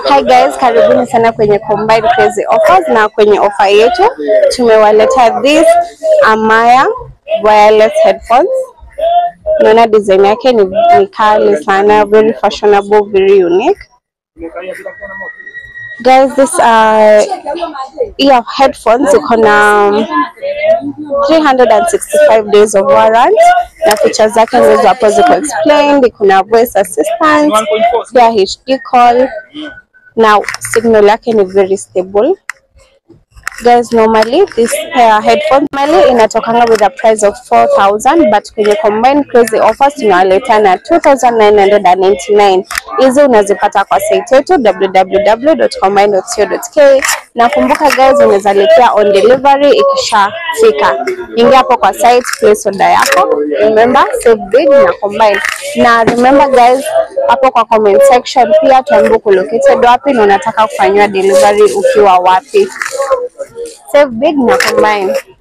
Hi guys, karibuni sana kwenye Combined Crazy Offers na kwenye ofa yetu tumewaleta this Amaya wireless headphones. Naona design yake ni, ni kali sana, very fashionable, very unique. Guys, this uh, ear headphones iko na 365 days of warrant na features zake ndizo hapo ziko explained. Kuna voice assistant, pia HD call na signal yake ni very stable. Guys, normally this pair headphones normally inatokanga with a price of 4000 but kwenye combined crazy offers tunawaleta na 2999 hizi unazipata kwa site yetu www.combined.co.ke na kumbuka guys unaweza lipia on delivery ikishafika ingia hapo kwa site place order yako remember save big na combine na remember guys hapo kwa comment section pia tuambie uko located wapi na unataka kufanyiwa delivery ukiwa wapi save big na combine